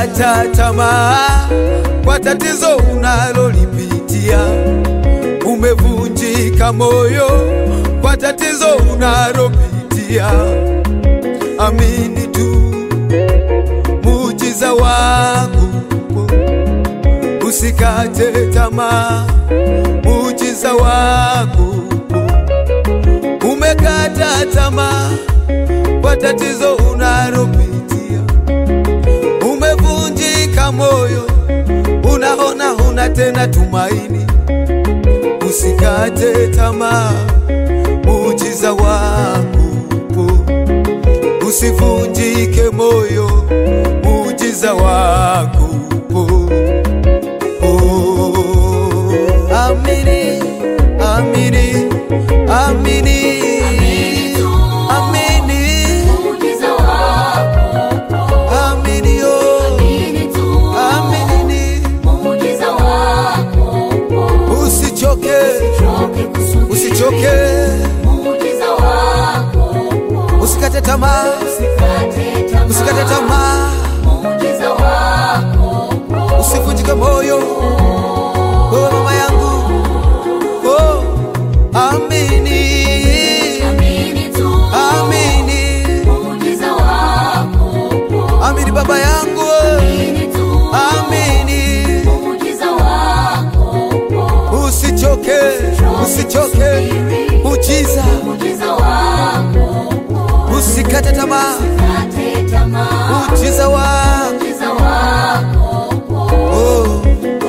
Umekata tamaa kwa tatizo unalolipitia, umevunjika moyo kwa tatizo unalopitia. Amini tu muujiza wako, usikate tamaa, muujiza wako. Umekata tamaa kwa tatizo unalopitia, umevunjika moyo, unaona huna tena tumaini. Usikate tamaa, muujiza wako upo. Usivunjike moyo, muujiza wako upo. Oh, amini, amini, amini, amini, Muujiza wako, amini, oh, amini tu. amini, Muujiza wako, usichoke, choke kusubiri. usichoke, Muujiza wako, usikate tamaa, usikate tamaa. usikate tamaa, Muujiza wako, usivunjike moyo, wewe mama yangu, oh, amini, amini tu. amini, Muujiza wako, amini baba yangu, amini tu. amini, Muujiza wako, usichoke, usichoke, ujiza, muujiza wako, usikate tamaa, usikate tamaa. ujiza wako, Muujiza wako, oh.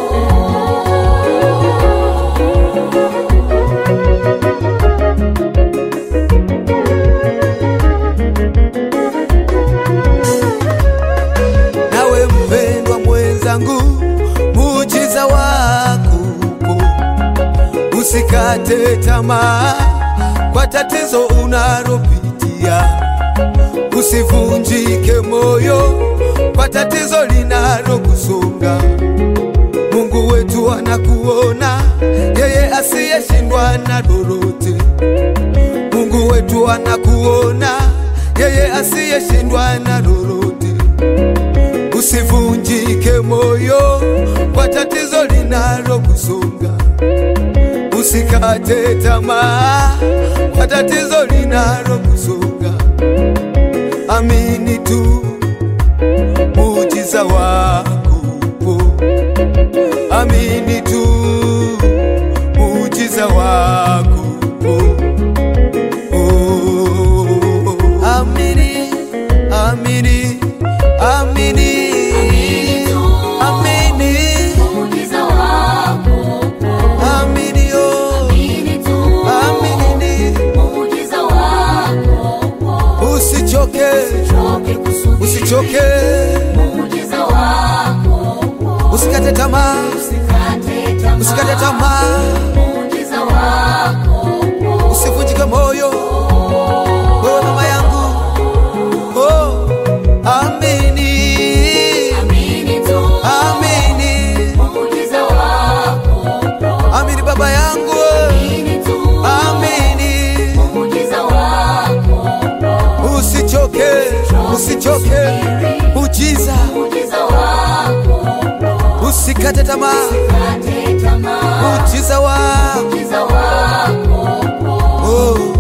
Nawe mpendwa mwenzangu, muujiza wako upo, usikate tamaa kwa tatizo unalopitia, usivunjike moyo kwa tatizo linalokusonga. Mungu wetu anakuona, yeye asiyeshindwa na lolote. Mungu wetu anakuona, yeye asiyeshindwa na lolote. Usivunjike moyo kwa tatizo linalokusonga, usikate tamaa kwa tatizo linalokusonga. Amini tu muujiza wako upo, amini tu muujiza wako upo. Oh, amini, amini, amini, amini, muujiza wako, amini, oh, amini tu. amini, Muujiza wako, usichoke, choke kusubiri. usichoke, Muujiza wako, usikate tamaa, usikate tamaa. usikate tamaa, Muujiza wako, usivunjike moyo, wewe mama yangu, oh, amini, amini tu. amini, Muujiza wako, amini baba yangu, amini tu. amini, Muujiza wako, usichoke, usichoke, ujiza, muujiza wako, usikate tamaa, usikate tamaa. ujiza wako, Muujiza wako, oh.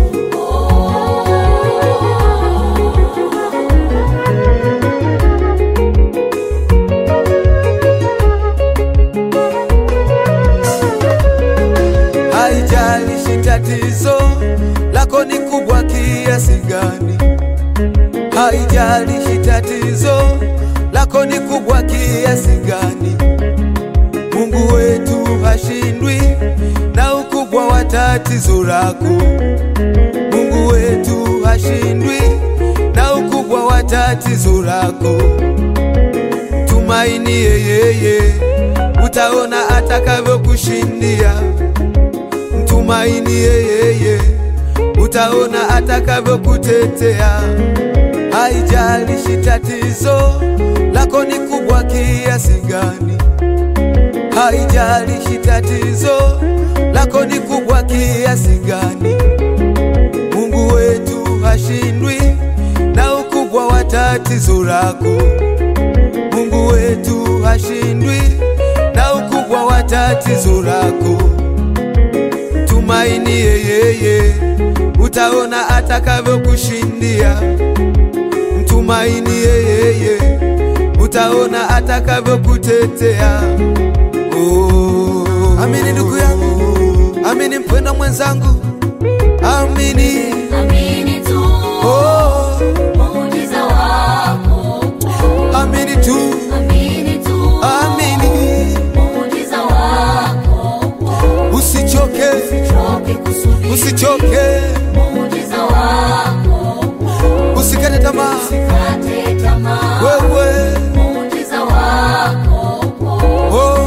Haijalishi tatizo lako ni kubwa kiasi gani, haijalishi tatizo lako ni kubwa kiasi gani, Mungu wetu hashindwi na ukubwa wa tatizo lako. Mungu wetu hashindwi na ukubwa wa tatizo lako. Tumaini yeye, utaona atakavyokushindia. Mtumaini yeye, utaona atakavyokutetea. Haijalishi tatizo lako ni kubwa kiasi gani, haijalishi tatizo lako ni kubwa kiasi gani, Mungu wetu hashindwi na ukubwa wa tatizo lako. Mungu Mungu wetu hashindwi na ukubwa wa tatizo lako. Tumaini yeye, utaona atakavyokushindia. Mtumaini yeye, utaona atakavyokutetea. Oh, amini ndugu yangu, amini mpendwa mwenzangu, amini. Amini tu Oh, muujiza wako. amini tu, Amini tu amini, muujiza wako. usichoke, Choke kusubiri usichoke, muujiza wako. usikate tamaa. Kate tamaa Wewe muujiza wako. oh,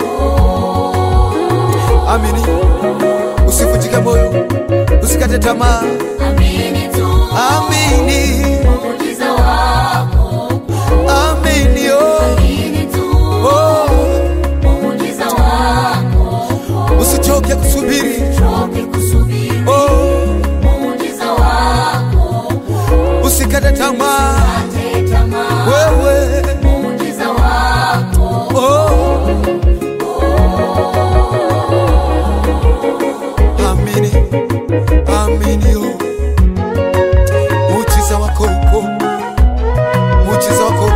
amini, usivunjike moyo, usikate tamaa, Amini tu amini, muujiza wako. amini, oh, Amini tu oh, muujiza wako. usichoke kusubiri, Choke kusubiri oh, muujiza wako. usikate tamaa, Kate tamaa wewe muujiza wako. oh, amini, amini, oh, muujiza wako upo, muujiza wako